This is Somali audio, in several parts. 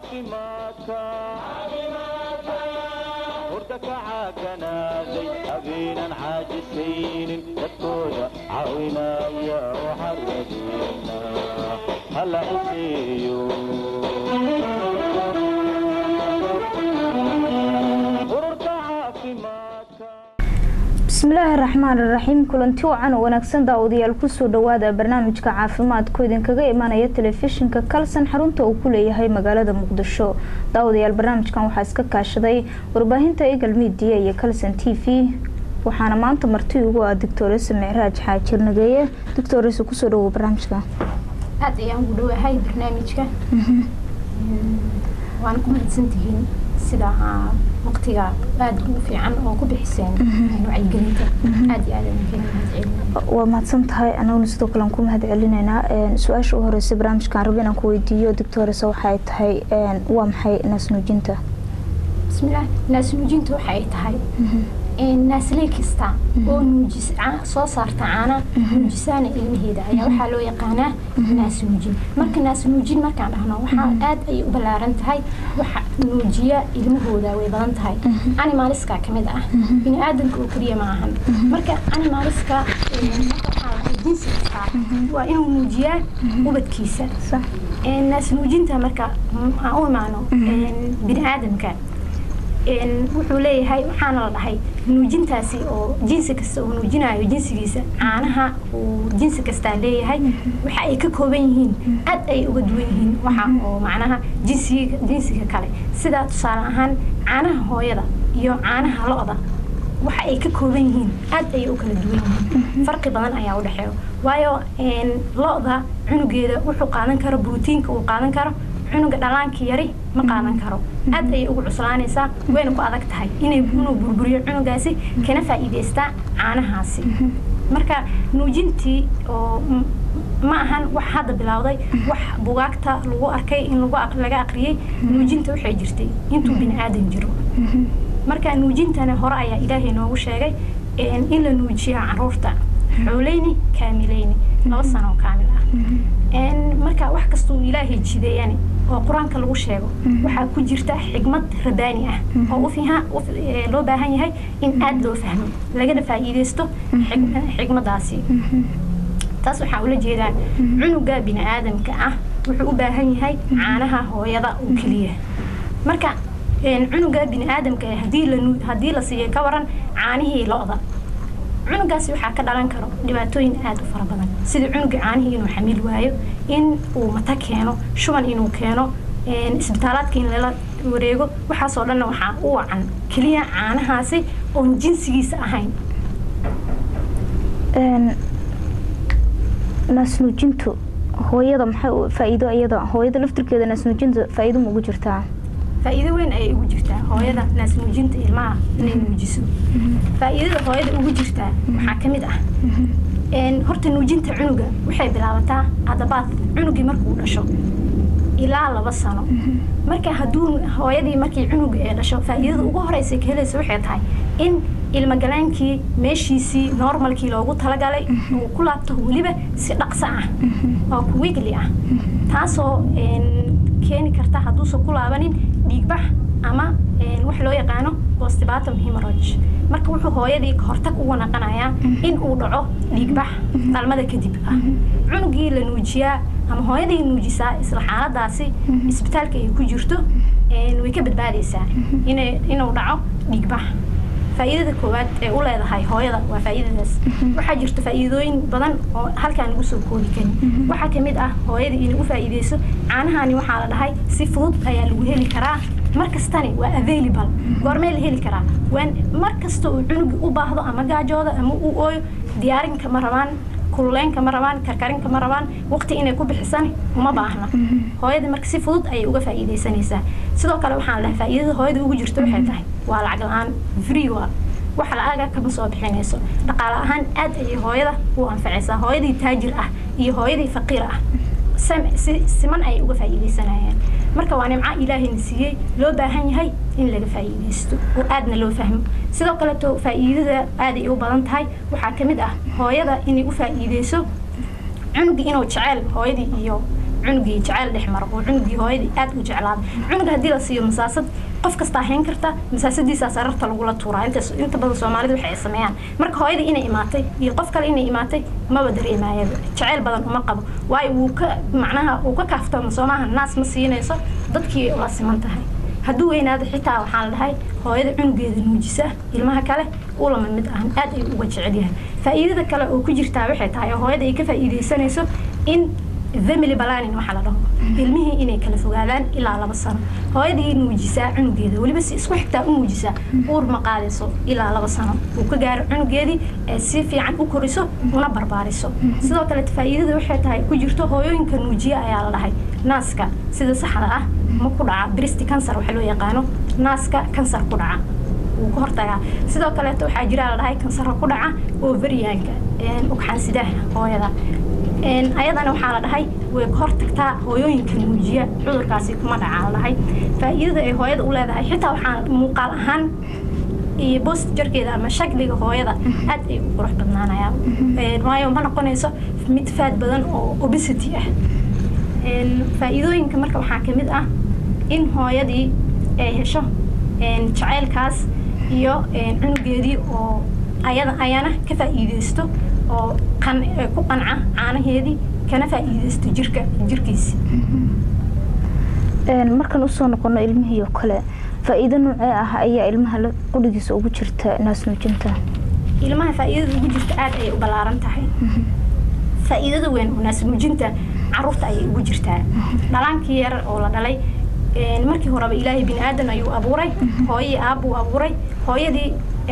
caafimaadka hurda ka caaganaaday habeenan caajisaynin dadkooda caawinaya waxaan rajeynaa hala ciseeyo ururka caafimaadka bismillaahi raxmaan raxiim kulanti wacan oo wanaagsan daawadayaal kusoo dhawaada barnaamijka caafimaadku idinkaga imanaya telefishinka kalsan xarunta uu ku leeyahay magaalada muqdisho daawadayaal barnaamijkan waxaa iska kaashaday warbaahinta egal midiya iyo kalsan t v waxaana maanta marti ugu ah doctoresa micraaj xaajir nageeye doctoresa kusoo dhawow barnaamijka aad ayaan ugu dhawahay barnaamijka waana ku mahadsantihiin sida waqtiga aada ugu fiican oo ku bixiseen wacyigelinta aad iyo aad ayaan kaga mahadcelina waa mahadsan tahay anaguna sidoo kale aan ku mahad celinaynaa su-aasha u horeysa barnaamijkaan rabo inaan ku weydiiyo doctoresa waxa ay tahay waa maxay naasnuujinta bismillaah naasnuujinta waxa ay tahay naasley kasta oo nuujis soo saarta caana nuujisaana ilmaheeda ayaa waxaa loo yaqaanaa naasnuujin marka naasnuujin markaan dhahno waxaa aad ayay u ballaaran tahay waxa nuujiya ilmahooda way badan tahay animaliska ka mid ah bini aadamka oo keliya ma ahan marka animaliska jinsi kasta waa inuu nuujiyaa ubadkiisa naasnuujinta marka aan u imaano bini aadamka wuxuu leeyahay waxaana la dhahay nuujintaasi oo jinsi kasta uu nuujinayo jinsigiisa caanaha uu jinsi kastaa leeyahay waxa ay ka kooban yihiin aad ay uga duwan yihiin waxa oo macnaha jinsiga jinsiga kale sida tusaale ahaan caanaha hooyada iyo caanaha lo-da waxa ay ka kooban yihiin aad ayay u kala duwan yihiin farqi badan ayaa u dhexeeyo waayo lo-da cunugeeda wuxuu qaadan karo brotiinka uu qaadan karo cunuga dhalaanka yari ma qaadan karo aad ayay ugu cuslaanaysaa wayna ku adag tahay inay inuu burburiyo cunugaasi kana faa'iidaystaa caanahaasi marka nuujintii oo ma ahan wax hadda bilowday wax bugaagta lagu arkay in laga aqriyey nuujinta waxay jirtay intuu bini aadan jiro marka nuujintana hore ayaa ilaahay noogu sheegay in la nuujiya caruurta xooleyni kaamileyni laba sano oo kaamil ah marka wax kastuu ilaahay jideeyani oo qur-aanka lagu sheego waxaa ku jirta xigmad rabaani ah oo loo baahan yahay in aada loo fahmo lagana faa'iidaysto xigmadaasi taas waxaa ula jeedaan cunuga bini aadamka ah wuxuu u baahan yahay caanaha hooyada oo keliya marka cunuga bini aadamka haddii la siiyo ka waran caanihii lo-da cunugaasi waxaa ka dhalan karo dhibaatooyin aada u fara badan sida cunuga caanihii inuu xamiil waayo in uu mata keeno shuban inuu keeno isbitaalaadka in lala wareego waxaasoo dhanna waxaa u wacan keliya caanahaasi oon jinsigiisa ahayn naasnuujintu hooyada maxay faa-iido iyada hooyada laftirkeeda naasnuujinta faa-iido ma ugu jirtaa faa-iido weyn ayay ugu jirtaa hooyada naasnuujinta ilmaha inay nuujiso faa-iidada hooyada ugu jirtaa waxaa ka mid ah horta nuujinta cunuga waxay bilaabataa adabaad cunugii markuu dhasho ilaa laba sano marka hadduu hooyadii markii cunuga ee dhasho faa-iidada ugu horeysa ka helaysa waxay tahay in ilmagalaankii meeshiisii normalkii loogu talagalay uu ku laabto weliba si dhaqso ah oo kuwigli ah taasoo keeni karta hadduusan ku laabanin dhiigbax ama wax loo yaqaano bostibatom hemorage marka wuxuu hooyadii kahortag ugu naqanayaa in uu dhaco dhiigbax dhalmada kadib ah cunugii la nuujiyaa ama hooyadii nuujisaa isla xaaladaasi isbitaalka ay ku jirto way ka badbaadaysaa inuu dhaco dhiigbax faa'iidada koowaad ee u leedahay hooyada waa faa'iidadaas waxaa jirta faa'iidooyin badan oo halkaan lagu soo koobi karin waxaa ka mid ah hooyada inay u faa'iideyso caanahani waxaa la dhahay si fudud ayaa lagu heli karaa mar kastani waa available goormee la heli karaa waan mar kasta uu cunugi u baahdo ama gaajooda ama uu ooyo diyaarinka ma rabaan kululeynka ma rabaan karkarinka ma rabaan waqti inay ku bixisan uma baahna hooyada marka si fudud ayay uga faa'iidaysanaysaa sidoo kale waxaan lahaa faa'iidada hooyada ugu jirto waxay tahay waa lacag la-aan free waa wax la-aga kama soo bixinayso dhaqaale ahaan aad ayay hooyada u anfacaysaa hooyadii taajir ah iyo hooyadii faqiir ah siman ayay uga faa'iidaysanayaan marka waa nimco ilaahayna siiyey loo baahan yahay in laga faa'iidaysto oo aadna loo fahmo sidoo kaleeto faa'iidada aaday u badan tahay waxaa ka mid ah hooyada inay u faa'iideyso cunugii inuu jeceyl hooyadii iyo cunugii jeceyl dhex maro oo cunugii hooyadii aad u jeclaada cunuga haddii la siiyo masaasad qof kastaa hayn karta masaasadiisaa sararta lagula tuuraa inta inta badan soomaalida waxay sameeyaan marka hooyadii inay imaatay iyo qof kale inay imaatay maba dareemaya jeceyl badan uma qabo waayo wuu ka macnaha uu ka kaaftamo soomaha naas ma siinayso dadkii la siman tahay hadduu weynaado xitaa waxaa la dhahay hooyada cunugeeda nuujisa ilmaha kale uu lama mid ahan aad ay uga jecel yahay faa'iidada kale oo ku jirtaa waxay tahay oo hooyada ay ka faa'iidaysanayso in family planning waxaa la dhaho ilmihii inay kala fogaadaan ilaa laba sano hooyadii nuujisaa cunugeeda weliba si isku xigtaa u nuujisaa uur ma qaadayso ilaa laba sano uu ka gaaro cunugeedii ee si fiican u koriso una barbaariso sidoo kale faa'iidada waxay tahay ku jirto hooyooyinka nuujiya ayaa la dhahay naaska sida saxda ah ma ku dhaca bristi kansar waxa loo yaqaano naaska kansar ku dhaca wuu ka hortagaa sidoo kaleeto waxaa jira la dhahay kansarra ku dhaca overiyaanka ugxaansidaha hooyada ayadana waxaa la dhahay way ka hortagtaa hooyooyinka nuujiya cudurkaasi kuma dhacaa la dhahay faa'iidada ay hooyada u leedahay xitaa waxaa muuqaal ahaan iyo boost jarkeeda ama shakliga hooyada aad ay u qurux badnaanayaan waayo ma noqonayso mid faad badan oo obesity ah faa'iidooyinka marka waxaa ka mid ah in hooyadii ay hesho jaceylkaas iyo cunugeedii oo ayada ayana ka faa'iidaysto oo ku qanca caanaheedii kana faa'iidaysto jirka jirkiisi markaan usoo noqono ilmihii oo kale faa'iido noocee ah ayaa ilmaha qudhigiisa ugu jirta naas nuujinta ilmaha faa'iidada ugu jirta aad ayay u ballaaran tahay faa'iidada weyn oo naas nuujinta caruurta ayay ugu jirtaa dhalaankii yar oo la dhalay markii horeba ilaahay bini aadan ayuu abuuray hooyii aabbuu abuuray hooyadii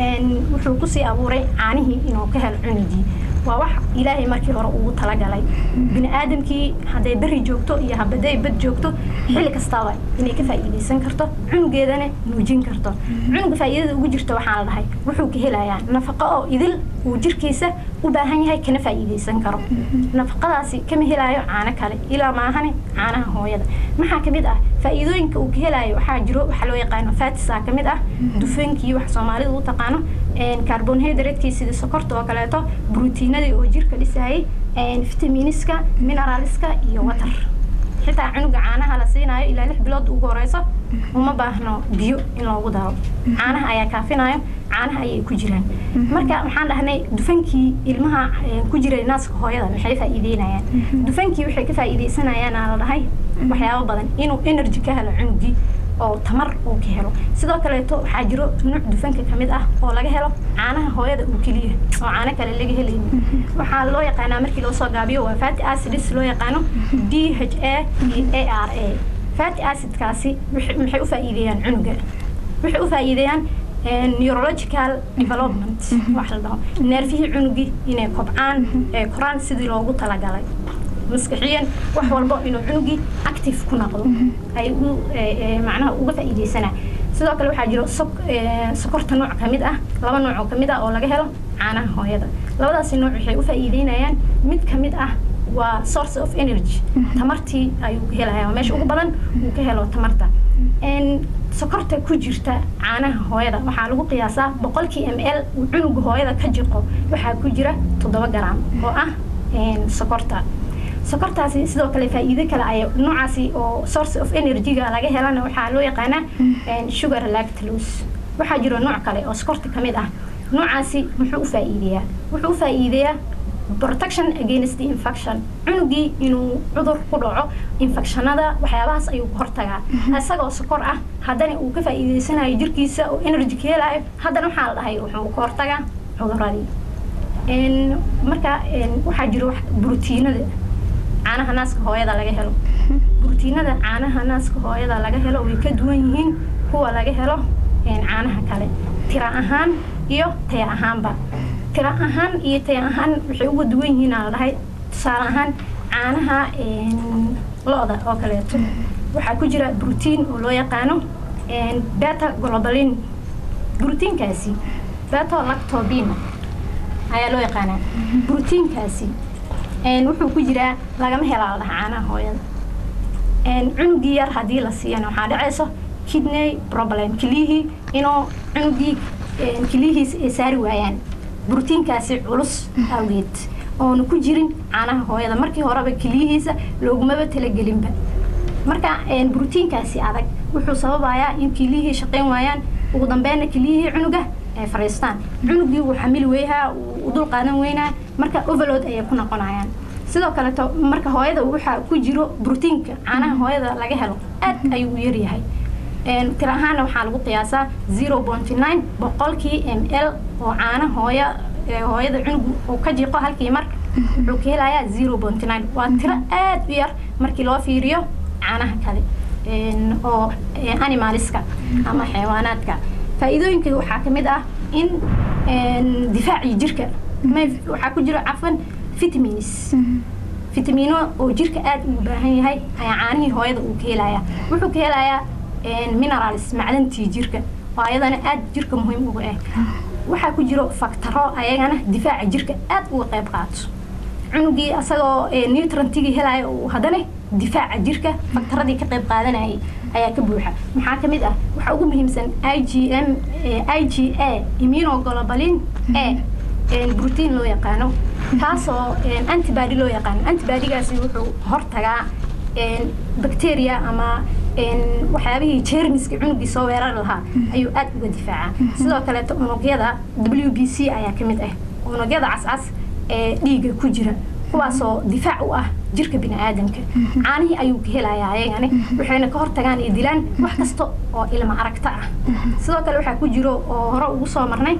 wuxuu kusii abuuray caanihii inuu ka helo cunugii waa wax ilaahay markii hore ugu talagalay bini aadamkii hadday beri joogto iyo habaday bad joogto xilli kastaba inay ka faa'iidaysan karto cunugeedana nuujin karto cunuga faa'iidada ugu jirta waxaa la dhahay wuxuu ka helayaa nafaqo oo idil uu jirkiisa u baahan yahay kana faa'iidaysan karo nafaqadaasi kama helaayo caano kale ilaa maahane caanaha hooyada maxaa kamid ah faa'iidooyinka uu ka helaayo waxaa jiro waxaa loo yaqaano fatisa kamid ah dufaankii wax soomaalida u taqaano carbonhydratekii sida sokorta oo kaleeto brotiinadii oo jirka dhisayay vitaminiska mineraliska iyo water xitaa cunuga caanaha la siinayo ilaa lix bilood ugu horeyso uma baahno biyo in loogu daro caanaha ayaa kaafinayo caanaha ayay ku jiraan marka waxaan dhahnay dufankii ilmaha ku jiray naaska hooyada maxay faa'iideynayaan dufankii waxay ka faa'iideysanayaan aa la dhahay waxyaabo badan inuu energy ka helo cunugii oo tamar uu ka helo sidoo kaleeto waxaa jiro nuuc dufanka ka mid ah oo laga helo caanaha hooyada uu keliya oo caano kale laga helaynin waxaa loo yaqaanaa markii loo soo gaabiyo waa fatty acids loo yaqaano d h a iyo a r a fatty acidkaasi maxay u faa'iideeyaan cunuga waxay u faa'iideeyaan neurological development wax la dhaho neerfihii cunugii inay kobcaan ee koraan sidii loogu talagalay maskaxiyan wax walbo inuu cunugii active ku noqdo ay u macnaha uga faa'iidaysanaa sidoo kale waxaa jiro sokorta nooc ka mid ah laba nooc oo ka mid ah oo laga helo caanaha hooyada labadaasi nooc waxay u faa'iideynayaan mid ka mid ah waa source of energy tamartii ayuu ka helaya meesha ugu badan uu ka helo tamarta sokorta ku jirta caanaha hooyada waxaa lagu qiyaasaa boqolkii m l uu cunuga hooyada ka jiqo waxaa ku jira toddoba garam oo ah sokorta sokortaasi sidoo kale faa'iido kale ay noocaasi oo source of energy-ga laga helana waxaa loo yaqaanaa sugar lactose waxaa jiro nooc kale oo sokorta ka mid ah noocaasi muxuu u faa'iideeyaa wuxuu u faa'iideeyaa protection against the infection cunugii inuu cudur ku dhaco infectionada waxyaabahaas ayuu ka hortagaa isagoo sokor ah haddana uu ka faa'iideysanayo jirkiisa oo energy ka helayo haddana waxaa la dhahay wuxuu ka hortagaa cuduradii marka waxaa jiro brotiinada caanaha naaska hooyada laga helo brotiinada caanaha naaska hooyada laga helo way ka duwan yihiin kuwa laga helo caanaha kale tira ahaan iyo taya ahaanba tira ahaan iyo taya ahaan waxay uga duwan yihiin aa la dhahay tusaale ahaan caanaha lo-da oo kaleeto waxaa ku jira brotiin oo loo yaqaano beta globalin brotiinkaasi beto lactobin ayaa loo yaqaanaa brotiinkaasi wuxuu ku jiraa lagama helaa la dhaha caanaha hooyada cunugii yar haddii la siiyana waxaa dhacayso kidney problem keliyihii inuu cunugii keliyihiis ay saari waayaan brotiinkaasi culus awgeed oona ku jirin caanaha hooyada markii horeba keliyihiisa loogumaba talagelinba marka brotiinkaasi adag wuxuu sababayaa in kiliyihii shaqayn waayaan ugu dambeynna kiliyihii cunuga ay fariistaan cunugii wuu xamili weyhaa u dul qaadan weynaa marka overload ayay ku noqonayaan sidoo kaleeto marka hooyada waxaa ku jiro brotiinka caanaha hooyada laga helo aad ayuu u yaryahay tir ahaana waxaa lagu qiyaasaa zero pointy nine boqolkii m l oo caana hooya hooyada cunug uu ka jiiqo halkii mar wuxuu ka helayaa zero pointy nine waa tiro aad u yar markii loo fiiriyo caanaha kale oo animaliska ama xayawaanaadka faa'iidooyinka waxaa ka mid ah in difaacii jirka waxaa ku jiro cafan vitamins vitamino oo jirka aad ugu baahan yahay ayaa caanihii hooyada uu ka helayaa wuxuu ka helayaa minerals macdantii jirka oo ayadana aad jirka muhiim uga ah waxaa ku jiro faktaro ayagana difaaca jirka aad uga qayb qaato cunugii asagoo nutrantigii helaya uu haddana difaaca jirka faktaradii ka qayb qaadanayay ayaa ka buuxa maxaa ka mid ah waxaa ugu muhiimsan i g m i g a immunoglobalin a brotiin loo yaqaano kaasoo antibody loo yaqaano antibodygaasi wuxuu hortagaa bacteria ama waxyaabihii jermiska cunugii soo weerar lahaa ayuu aad uga difaaca sidoo kaleeto unugyada w b c ayaa ka mid ah unugyada cascas ee dhiiga ku jira kuwaasoo difaac u ah jirka bini aadamka caanihii ayuu ka helayaa ayagani waxayna ka hortagaan iyo dilaan wax kasta oo ilma aragta ah sidoo kale waxaa ku jiro oo hore ugu soo marnay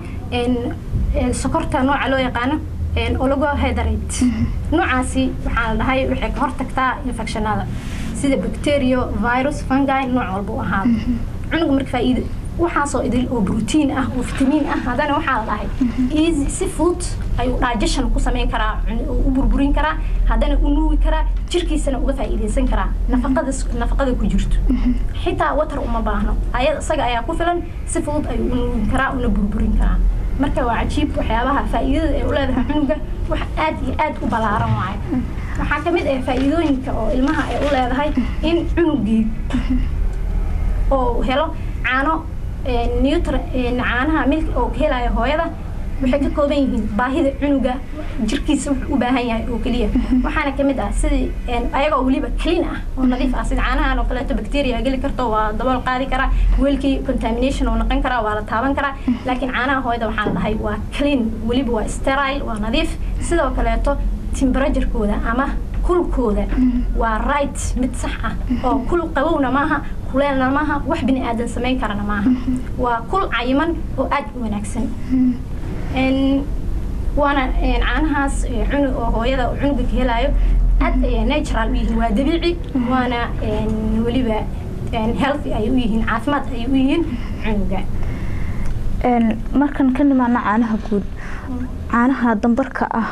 sokorta nooca loo yaqaano oligohydrate noocaasi waxaa la dhahay waxay ka hortagtaa infectionada sida bacteria virus fungi nooc walba u ahaado cunuga marka faa'iido waxaasoo idil oo brotiin ah oo fitamiin ah haddana waxaa la dhahay easy si fudud ayuu digestion ku samayn karaa u burburin karaa haddana u nuugi karaa jirkiisana uga faa'iidaysan karaa nafaqada nafaqada ku jirto xitaa water uma baahno ayad isaga ayaa ku filan si fudud ayuu u nuugi karaa una burburin karaa marka waa cajiib waxyaabaha faa'iidada ay u leedahay cunuga wax aad iyo aad u ballaaran waayo waxaa ka mid ah faa'iidooyinka oo ilmaha ay u leedahay in cunugii oo helo caano nutr caanaha milk oo ka helayo hooyada waxay ka kooban yihiin baahida cunuga jirkiisa wuxuu u baahan yahay oo keliya waxaana ka mid ah sidii ayagoo weliba clean ah oo nadiif ah sida caanahan oo kaleeto bacteria geli karto waa dabool qaadi karaa weelkii contamination oo noqon karaa waa la taaban karaa laakiin caanaha hooyada waxaa la dhahay waa clean weliba waa sterile waa nadiif sidoo kaleeto temperaturekooda ama kulkooda waa right mid sax ah oo kul qabowna maaha kuleelna maaha wax bini aadan samayn karana maaha waa kul cayiman oo aad u wanaagsan waana caanahaas cunug oo hooyada cunuga ka helaayo aad ayay natural u yihiin waa dabiici waana weliba healthy ay u yihiin caafimaad ay u yihiin cunuga markan ka nimaana caanaha guud caanaha dambarka ah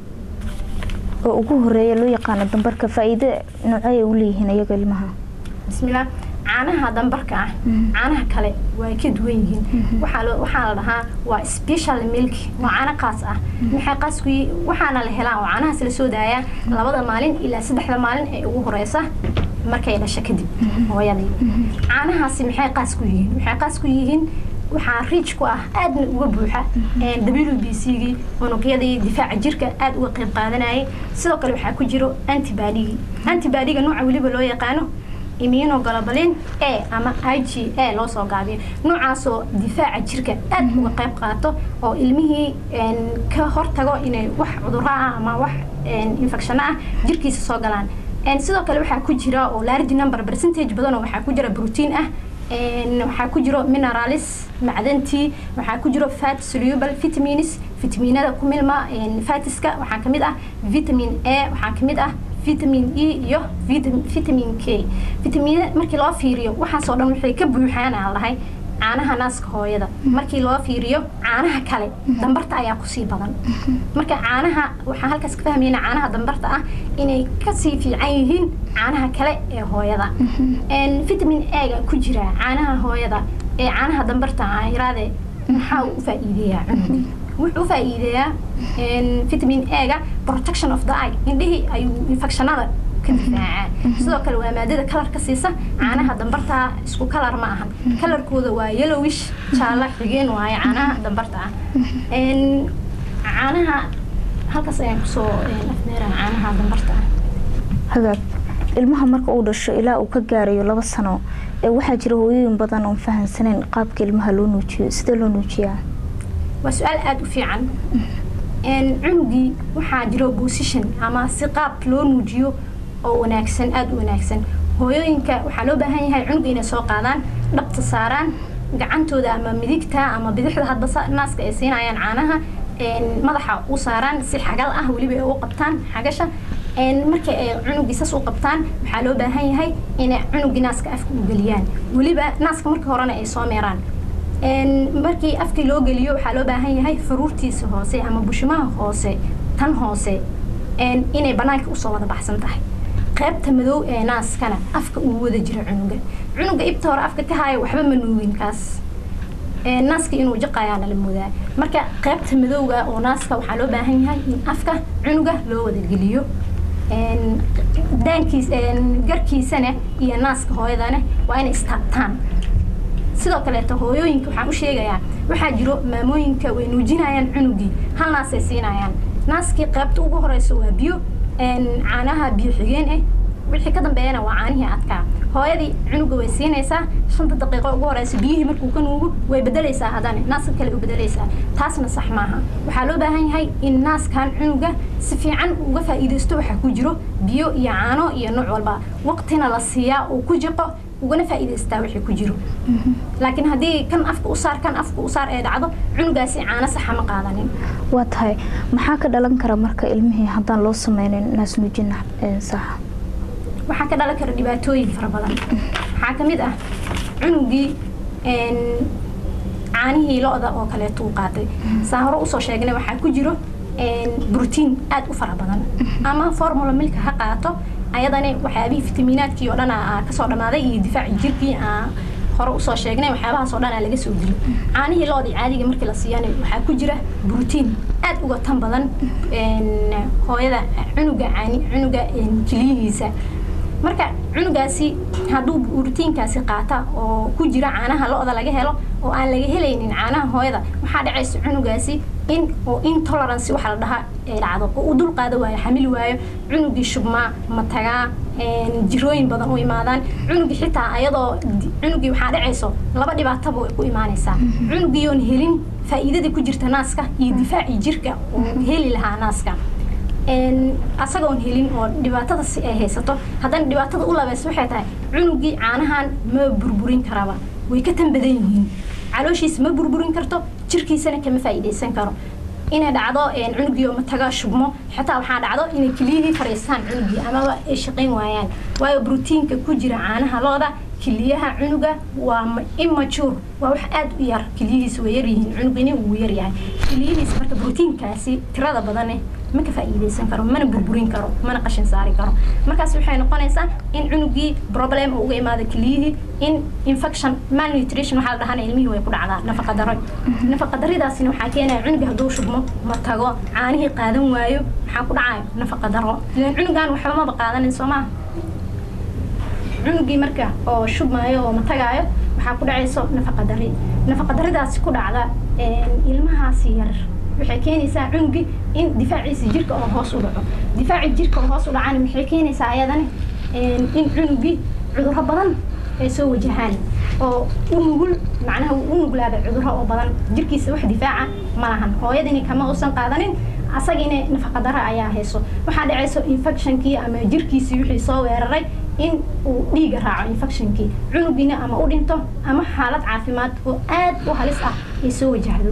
oo ugu horeeya loo yaqaano dambarka faa'iido noocay u leeyihiin iyaga ilmaha bismillah caanaha dambarka ah caanaha kale waa ka duwan yihiin waxaa waxaa la dhahaa waa special milk waa caano qaas ah maxay qaas ku waxaana la helaa oo caanahaas la soo daayaa labada maalin ilaa saddexda maalin ee ugu horeysa markay dhasho kadib hooyadii caanahaasi maxay qaas ku yihiin waxay qaas ku yihiin waxaa riij ku ah aadna uga buuxa w b c gii unugyadii difaaca jirka aad uga qayb qaadanayay sidoo kale waxaa ku jiro antibadygii antibadyga nooca weliba loo yaqaano immunoglobalin a ama i g a loo soo gaabiyo noocaasoo difaaca jirka aad uga qayb qaato oo ilmihii ka hortago inay wax cuduro ah ama wax infecshano ah jirkiisa soo galaan sidoo kale waxaa ku jira oo large number percentage badanoo waxaa ku jira brotiin ah waxaa ku jiro mineralis macdantii waxaa ku jiro fat soluble vitamins vitaminada ku milma fatiska waxaa kamid ah vitamin a waxaa kamid ah vitamin e iyo vitamin k vitamin markii loo fiiriyo waxaasoo dhan waxay ka buuxaan aan lahay caanaha naaska hooyada markii loo fiiriyo caanaha kale dambarta ayaa kusii badan marka caanaha waxaan halkaas ka fahmayna caanaha dambarta ah inay kasii fiican yihiin caanaha kale ee hooyada vitamin a-ga ku jira caanaha hooyada ee caanaha dambarta ah iraade maxaa uu u faa'iideeyaa cunugii wuxuu u faa'iideeyaa vitamin a-ga protection of the eye indhihii ayuu infectionada ka difaacaa sidoo kale waa maadada kalarka siisa caanaha dambarta isku kalar ma ahan kalarkooda waa yellowish jaalla xigeen waaye caanaha dambarta ah caanaha halkaas ayaan kusoo afmeeraha caanaha dambarta ah hagaag ilmaha marka uu dhasho ilaa uu ka gaarayo laba sano ee waxaa jira hooyooyin badan oon fahansaneyn qaabka ilmaha loo nuujiyo sidee loo nuujiyaa waa su-aal aada u fiican cunugii waxaa jiro position ama si qaab loo nuujiyo oo wanaagsan aada u wanaagsan hooyooyinka waxaa loo baahan yahay cunuga inay soo qaadaan dhabta saaraan gacantooda ama midigta ama bidixda hadba naaska ay siinayaan caanaha madaxa u saaraan si xagal ah weliba ay u qabtaan xagasha markay ay cunugii sas u qabtaan waxaa loo baahan yahay inay cunugii naaska afka u geliyaan weliba naaska markii horena ay soo meeraan markii afkii loo geliyo waxaa loo baahan yahay faruurtiisa hoose ama bushimaha hoose tan hoose inay banaanka usoo wada baxsan tahay qaybta madow ee naaskana afka uu wada jiro cunuga cunuga ibta hore afka ka haayo waxba ma nuugin kaas naaska inuu jaqayaana la moodaa marka qaybta madowga oo naaska waxaa loo baahan yahay in afka cunuga loo wada geliyo daankiis garkiisana iyo naaska hooyadana waa inay istaabtaan sidoo kaleeto hooyooyinka waxaan u sheegayaa waxaa jiro maamooyinka way nuujinayaan cunugii hal naasay siinayaan naaskii qaybta ugu horeysa waa biyo caanaha biyo xigeen ah wixii ka dambeeyana waa caanihii adkaa hooyadii cunuga way siinaysaa shanta daqiiqo ugu horeysa biyihii markuu ka nuugo way bedelaysaa haddana naaska kale u bedelaysaa taasna sax maaha waxaa loo baahan yahay in naaskan cunuga si fiican uga faa'iidaysto waxaa ku jiro biyo iyo caano iyo nooc walba waqtina la siiyaa uu ku jiqo ugana faa'iidaystaa wixii ku jiro laakiin haddii kan afka u saar kan afka u saar ee dhacdo cunugaasi caano saxa ma qaadanin waa tahay maxaa ka dhalan kara marka ilmihii haddaan loo sameynin naas nuujin saxa waxaa ka dhalan kara dhibaatooyin fara badan waxaa ka mid ah cunugii caanihii lo-da oo kaleeto uu qaatay saa hore usoo sheegnay waxaa ku jiro brotiin aada u fara badan ama formula milka ha qaato ayadani waxyaabihii fitamiinaadkii oo dhan kasoo dhammaaday iyo difaaci jirkii hore usoo sheegnay waxyaabahaas oo dhan laga soo dilo caanihii loodii caadiga markii la siiyana waxaa ku jira brotiin aada uga tan badan hooyada cunuga caani cunuga kiliyihiisa marka cunugaasi hadduu brotiinkaasi qaata oo ku jira caanaha lo-da laga helo oo aan laga helaynin caanaha hooyada waxaa dhacaysa cunugaasi in oo intolerance waxa la dhahaa ay dhacdo oo u dul qaada waayo xamili waayo cunugii shubmaa matagaa jirooyin badan u imaadaan cunugii xitaa ayadoo cunugii waxaa dhacayso laba dhibaataba way ku imaanaysaa cunugii oon helin faa'iidadii ku jirta naaska iyo difaacii jirka oo heli lahaa naaska asagoon helin oo dhibaatada si ay haysato haddana dhibaatada u labaysa waxay tahay cunugii caanahan ma burburin karaba way ka tan badan yihiin calooshiisa ma burburin karto jirkiisana kama faa'iidaysan karo inay dhacdo cunugii oo mataga shubmo xitaa waxaa dhacdo inay keliyihii fariistaan cunugii amaba ay shaqayn waayaan waayo brotiinka ku jira caanaha looda kiliyaha cunuga waa immature waa wax aada u yar kiliyihiisa way yaryihiin cunugini wuu yaryahay kiliyihiisa marka brotiinkaasi tirada badane ma ka faa'iidaysan karo mana burburin karo mana qashin saari karo markaas waxay noqonaysaa in cunugii problem uu uga imaado keliyihii in infection malnutrition waxaa la dhahana ilmihii way ku dhacdaa nafaqa daro nafaqa daridaasina waxaa keenaya cunuga hadduu shubmo ma tago caanihii qaadan waayo maxaa ku dhacayo nafaqa daro ilan cunugan waxba maba qaadanin soo maha cunugii marka oo shubmaayo oo matagaayo waxaa ku dhacayso nafaqa dari nafaqa daridaasi ku dhacda ilmahaasi yar waxay keenaysaa cunugii in difaaciisa jirka oo hoos u dhaco difaaci jirka oo hoos u dhacana maxay keenaysaa ayadana in cunugii cudurro badan ay soo wajahaan oo u nugul macnaha u nuglaada cudurro oo badan jirkiisa wax difaaca ma lahan hooyadini kama uusan qaadanin asagina nafaqa daro ayaa hayso waxaa dhacayso infectionkii ama jirkiisii wixii soo weeraray in uu dhiiga raaco infectionkii cunugiina ama u dhinto ama xaalad caafimaad oo aad u halis ah ay soo wajahdo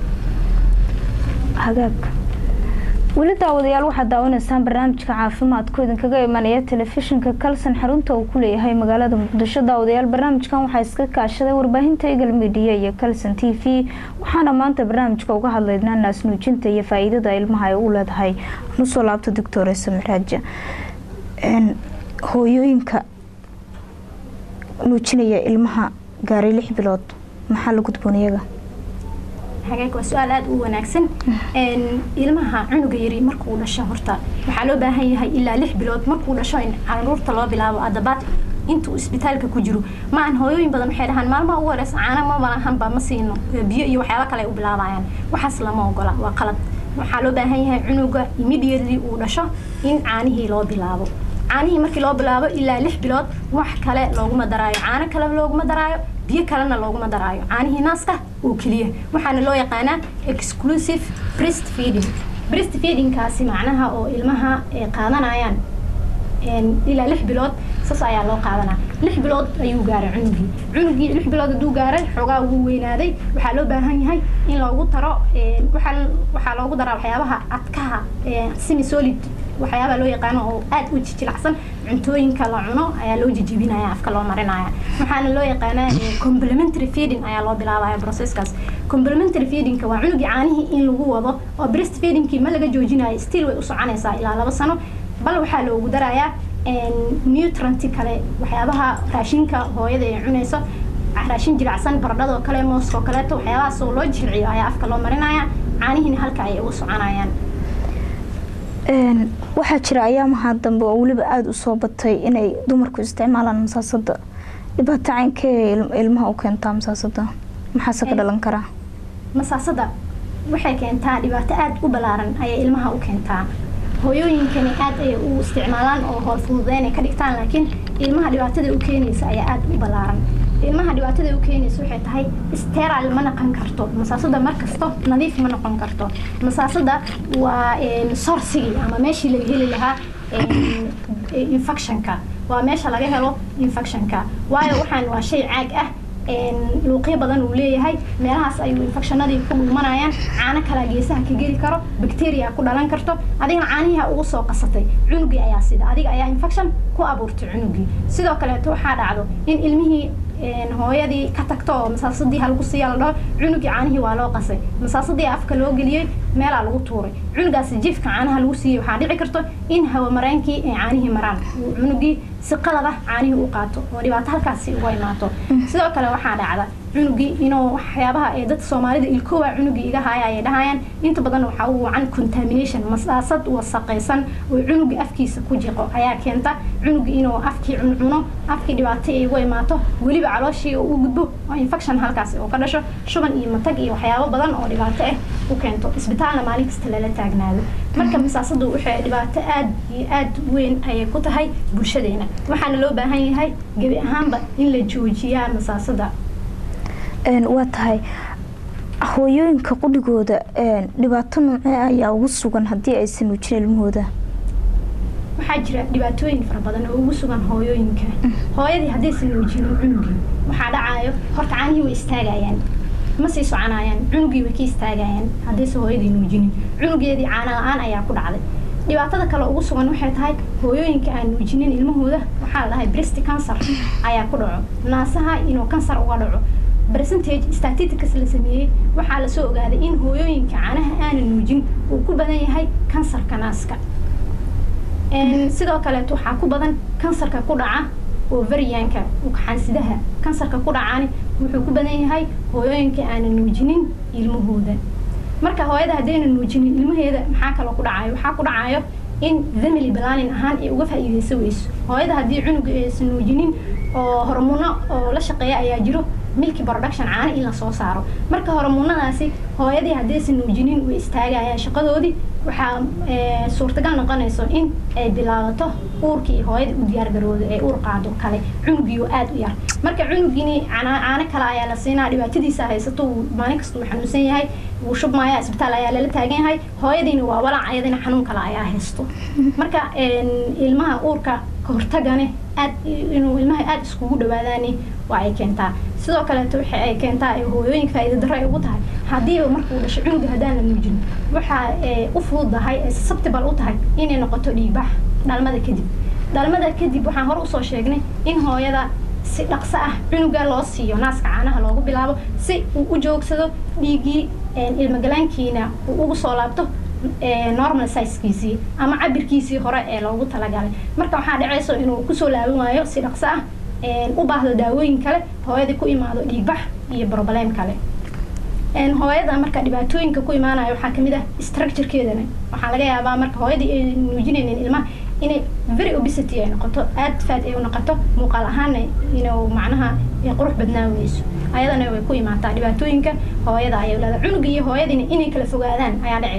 hagaag weli daawadayaal waxaad daawanaysaan barnaamijka caafimaadku idinkaga imanaya telefishinka kalson xarunta uu ku leeyahay magaalada muqdisho daawadayaal barnaamijkan waxaa iska kaashaday warbaahinta eagle media iyo kalson t v waxaana maanta barnaamijka uga hadlaynaa naasnuujinta iyo faa-iidada ilmaha ay u leedahay nusoo laabta doctor samraaja hooyooyinka nuujinaya ilmaha gaaray lix bilood maxaa la gudboon iyaga hagaag waa su-aal aada u wanaagsan ilmaha cunuga yari markuu dhasho horta waxaa loo baahan yahay ilaa lix bilood markuu dhasho in caruurta loo bilaabo adabaad intuu isbitaalka ku jiro ma aan hooyooyin badan waxay dhahaan maalmaha ugu horeysa caana ma malahanba ma siino biyo iyo waxyaaba kale ay u bilaabayaan waxaas lama ogola waa qalad waxaa loo baahan yahay cunuga immediately uu dhasho in caanihii loo bilaabo caanihii markii loo bilaabo ilaa lix bilood wax kale looguma daraayo caano kale looguma daraayo biyo kalena looguma daraayo caanihii naaska oo keliya waxaana loo yaqaanaa exclusive breast feeding breast feedingkaasi macnaha oo ilmaha ay qaadanayaan ilaa lix bilood saas ayaa loo qaadanaa lix bilood ayuu gaaray cunugii cunugii lix bilood hadduu gaaray xoogaa wuu weynaaday waxaa loo baahan yahay in loogu daro waxaa waxaa loogu daraa waxyaabaha adkaha semi solid waxyaabaha loo yaqaano oo aad u jijilacsan cuntooyinka la cuno ayaa loo jijibinaya afka loo marinaya waxaana loo yaqaanaa complementary feeding ayaa loo bilaabaya processkaas complementary feedingka waa cunugii caanihii in lagu wado oo breast feedingkii ma laga joojinayo still way u soconaysaa ilaa laba sano bal waxaa loogu darayaa nutranti kale waxyaabaha raashinka hooyada ay cunayso raashin jilicsan baradhadoo kale mooskoo kaleeto waxyaabahaas oo loo jilciyo ayaa afka loo marinaya caanihiina halka ayay uga soconayaan waxaa jira ayaamaha dambe oo weliba aada u soo batay inay dumarku isticmaalaan masaasada dhibaato caynkee ilmaha u keentaa masaasada maxaase ka dhalan karaa masaasada waxay keentaa dhibaato aada u ballaaran ayay ilmaha u keentaa hooyooyinkani aad ayay u isticmaalaan oo hool fududeyn ay ka dhigtaan laakiin ilmaha dhibaatada u keenaysa ayaa aada u ballaaran ilmaha dhibaatada u keenaysa waxay tahay steral ma noqon karto masaasada markasto nadiif ma noqon karto masaasada waa sorsigii ama meeshii laga heli lahaa infectionka waa meesha laga helo infectionka waayo waxaan waa shay caag ah luuqyo badan uu leeyahay meelahaas ayuu infectionadii ku dhuumanayaan caano kalaa geesaha ka geli karo bacteria ku dhalan karto adigana caanihiha ugu soo qasatay cunugii ayaa sida adiga ayaa infection ku abuurtay cunugii sidoo kaleeto waxaa dhacdo in ilmihii hooyadii ka tagto oo masaasadii halgu siiya la dhaho cunugii caanihii waa loo qasay masaasadii afka loo geliyey meelaa lagu tuuray cunugaasi jiifka caanaha lagu siiyey waxaa dhici karto in hawamareenkii ay caanihii maraan cunugii si qalad ah caanihii u qaato oo dhibaato halkaasi uga imaato sidoo kale waxaa dhacda cunugii inuu waxyaabaha ee dadka soomaalida ilkoowa cunugii iga haya ayay dhahayaan inta badan waxaa u wacan contamination masaasad wasaqaysan oo cunugii afkiisa ku jiqo ayaa keenta cunugii inuu afkii cuncuno afkii dhibaato ay uga imaato weliba calooshii uu u gudbo oo infection halkaasi oo ka dhasho shuban iyo matag iyo waxyaabo badan oo dhibaato ah u keento isbitaalna maalin kasta lala taagnaado marka masaasadu waxay dhibaato aad iyo aad weyn ayay ku tahay bulshadeena waxaana loo baahan yahay gebi ahaanba in la joojiyaa masaasada waa tahay hooyooyinka qudhigooda dhibaato noocee ayaa ugu sugan haddii aysan nuujin ilmahooda waxaa jira dhibaatooyin fara badan oo ugu sugan hooyooyinka hooyadii haddaysan nuujinin cunugii waxaa dhacayo horta caanihii way istaagayaan ma sii soconayaan cunugii way ka istaagayaan haddaysan hooyadii nuujinin cunugeedii caana la-aan ayaa ku dhacday dhibaatada kale ugu sugan waxay tahay hooyooyinka aan nuujinin ilmahooda waxaa la dhahay breast cancer ayaa ku dhaco naasaha inuu kansar uga dhaco percentage statistics la sameeyey waxaa lasoo ogaaday in hooyooyinka caanaha aanan nuujin uu ku badan yahay kansarka naaska sidoo kaleeto waxaa ku badan kansarka ku dhaca ovarianka xansidaha kansarka ku dhacaani wuxuu ku badan yahay hooyooyinka aanan nuujinin ilmahooda marka hooyada haddayna nuujinin ilmaheeda maxaa kaloo ku dhacayo waxaa ku dhacayo in family planning ahaan ay uga faa'iidaysan weyso hooyada haddii cunuga aysan nuujinin oo hormuuno oo la shaqeeya ayaa jiro milki production caano in lasoo saaro marka hormuunadaasi hooyadii haddaysan nuujinin way istaagayaan shaqadoodii waxaa suurtagal noqonayso in ay bilaabato uurkii hooyadii u diyaargaroodo ee uur qaado kale cunugiioo aada u yar marka cunugini caano kale ayaa la siinaa dhibaatadiisa haysato uu maalin kasta uu xanuunsan yahay wuu shubmaya isbitaal ayaa lala taagan yahay hooyadiina waa walaac ayadina xanuun kale ayaa haysto marka ilmaha uurka kahortagane aad inuu ilmaha aada iskugu dhawaadaani waa ay keentaa sidoo kaleeto waxa ay keentaa hooyooyinka faa'iida darro ay ugu tahay haddii markuu dhasho cunuga haddaan la nuujin waxa u fududahay ee susceptible u tahay inay noqoto dhiigbax dhalmada kadib dhalmada kadib waxaan hore usoo sheegnay in hooyada si dhaqso ah cunuga loo siiyo naaska caanaha loogu bilaabo si uu u joogsado dhiiggii ilmogalaankiina uu ugu soo laabto normal sizekiisii ama cabirkiisii hore ee loogu talagalay marka waxaa dhacayso inuu kusoo laaban waayo si dhaqso ah u baahdo daawooyin kale hooyadii ku imaado dhiigbax iyo broblem kale hooyada marka dhibaatooyinka ku imaanaya waxaa kamid ah structurekeedana waxaa laga yaabaa marka hooyadii ay nuujinaynin ilmaha inay very obesity ay noqoto aad faad ay u noqoto muuqaal ahaana inuu macnaha qurux badnaan weyso ayadana way ku imaataa dhibaatooyinka hooyada ayay leedahay cunuga iyo hooyadiina inay kala fogaadaan ayaa dhacayso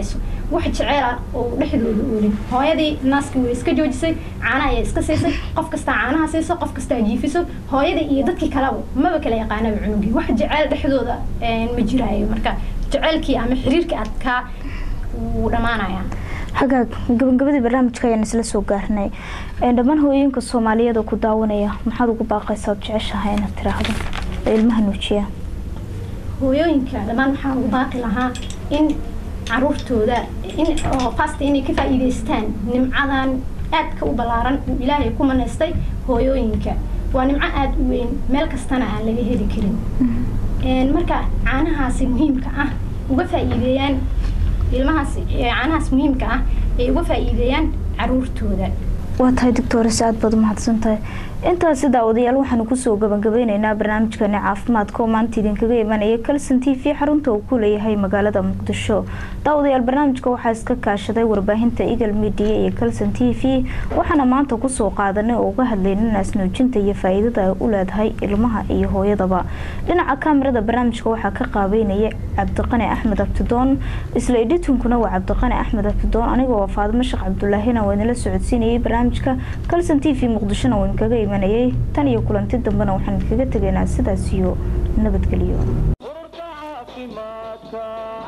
wax jeceela oo dhexdooda oolin hooyadii naaskii way iska joojisay caanaha ayaa iska siisay qof kastaa caanaha siiso qof kastaa jiifiso hooyadii iyo dadkii kaleba maba kala yaqaanaba cunugii wax jeceel dhexdooda ma jiraayo marka jeceelkii ama xiriirkii adkaa wuu dhammaanayaa hagaag gabagabadii barnaamijka ayaan isla soo gaarnay dhammaan hooyooyinka soomaaliyeed oo ku daawanaya maxaad ugu baaqaysaa ood jeceshahay inaad tiraahdo ee ilmaha nuujiya hooyooyinka dhammaan waxaan ugu baaqi lahaa in caruurtooda in oo qaasta inay ka faa'iidaystaan nimcadan aadka u ballaaran uu ilaahay ku manaystay hooyooyinka waa nimco aada u weyn meel kastana aan laga heli karin marka caanahaasi muhiimka ah uga faa'iideeyaan ilmahaas caanahaas muhiimka ah ay uga faa'iideeyaan caruurtooda waa tahay doctores aad baad umahadsan tahay intaasi daawadayaal waxaanu kusoo gabagabeyneynaa barnaamijkani caafimaadka oo maanta idinkaga imanaya calson t v xarunta uu ku leeyahay magaalada muqdisho daawadayaal barnaamijka waxaa iska kaashaday warbaahinta eagle media iyo calson t v waxaana maanta kusoo qaadanay oo uga hadlayna naasnuujinta iyo faa-iidada ay u leedahay ilmaha iyo hooyadaba dhinaca kaamirada barnaamijka waxaa ka qaabeynaya cabdiqani axmed abtidoon isla edhitunkuna waa cabdiqani axmed abtidoon anigoo waa faadimo sheekh cabdulaahina waa idinla socodsiinayay barnaamijka calson t v muqdishona waa idinkaga imanayay tan iyo kulanti dambena waxaan idinkaga tegaynaa sidaas iyo nabadgelyo ururka caafimaadka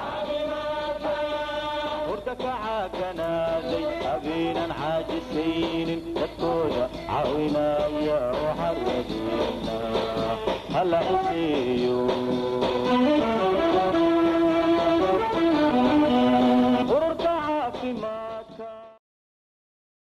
urta ka caaganaaday habeenan caajisaynin dadkooda caawinaya waxaa rajeynaa hala xuseeyo